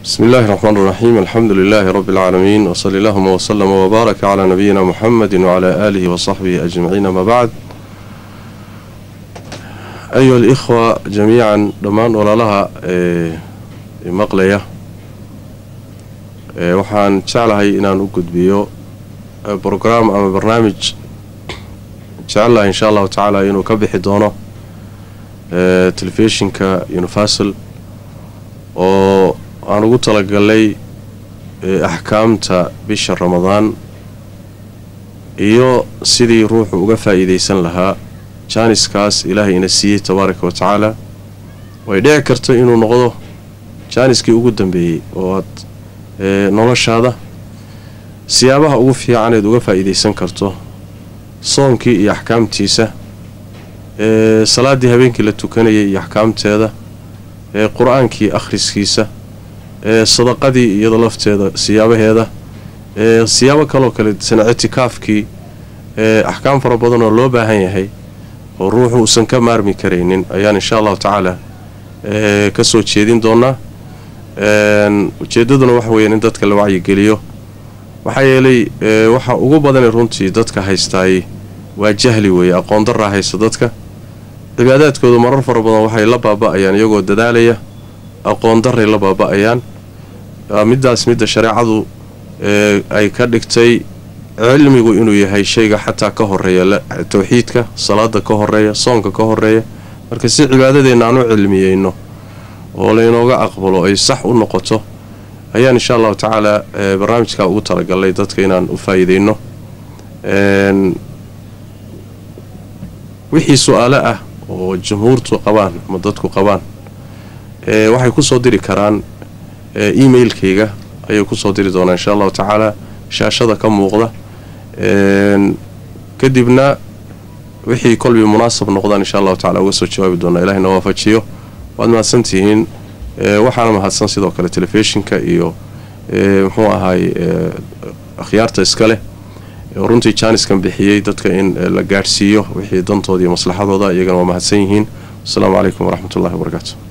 بسم الله الرحمن الرحيم الحمد لله رب العالمين وصلى اللهم وسلم وبارك على نبينا محمد وعلى آله وصحبه أجمعين ما بعد أيها الإخوة جميعا دمان ولا لها مقلية waxaan jeclahay inaan u gudbiyo brograam ama barnaamij jecelahay insha allahu tacaala inuu ka bixi doono telefishinka universal oo aan ugu talagalay axkaamta bisha ramadaan iyo sidii ruuxu uga faa'iidaysan lahaa jaaniskaas ilaahay ina siiyey tabaaraka wa tacaala way dhici karto inuu noqdo jaaniskii ugu dambeeyey oo aad noloshaada siyaabaha ugu fiicaneed uga faa'iidaysan karto soonkii iyo axkaamtiisa salaaddii habeenkii la tukanayay iyo axkaamteeda qur-aankii akhriskiisa sadaqadii iyada lafteeda siyaabaheeda siyaabo kaloo kale sana ictikaafkii axkaam fara badan oo loo baahan yahay oo ruuxu uusan ka maarmi karaynin ayaan insha allahu tacaala ka soo jeedin doonaa ujeedaduna waxa weeyaan in dadka la wacyigeliyo maxaa yeelay waxa ugu badanee runtii dadka haystaay waa jahli weeye aqoon daraa haysta dadka cibaadaadkooda marar fara badan waxay la baaba'ayaan iyagoo dadaalaya aqoon daray la baaba'ayaan middaas midda shareecadu ay ka dhigtay cilmigu inuu yahay shayga xataa ka horeeya tawxiidka salaada ka horeeya soonka ka horeeya marka si cibaadadeenna aan u cilmiyeyno oo laynooga aqbalo ay sax u noqoto ayaan insha allahu tacaala barnaamijkaa ugu talagalnay dadka inaan u faa'iideyno wixii su-aalo ah oo jumhuurtu qabaan ama dadku qabaan waxay kusoo diri karaan emailkayga ayay kusoo diri doonaa insha allahu tacaala shaashada ka muuqda kadibna wixii kolbii munaasab noqdaan insha allahu tacala uga soo jawaabi doonaa ilahina waafajiyo waad mahadsantihiin waxaana mahadsan sidoo kale telefishinka iyo muxuu ahaay akhyaarta iska leh runtii jaaniskan bixiyey dadka in la gaadhsiiyo wixii dantooda iyo maslaxadooda iyagana waa mahadsan yihiin wasalaamu calaykum waraxmat ullahi wabarakaatu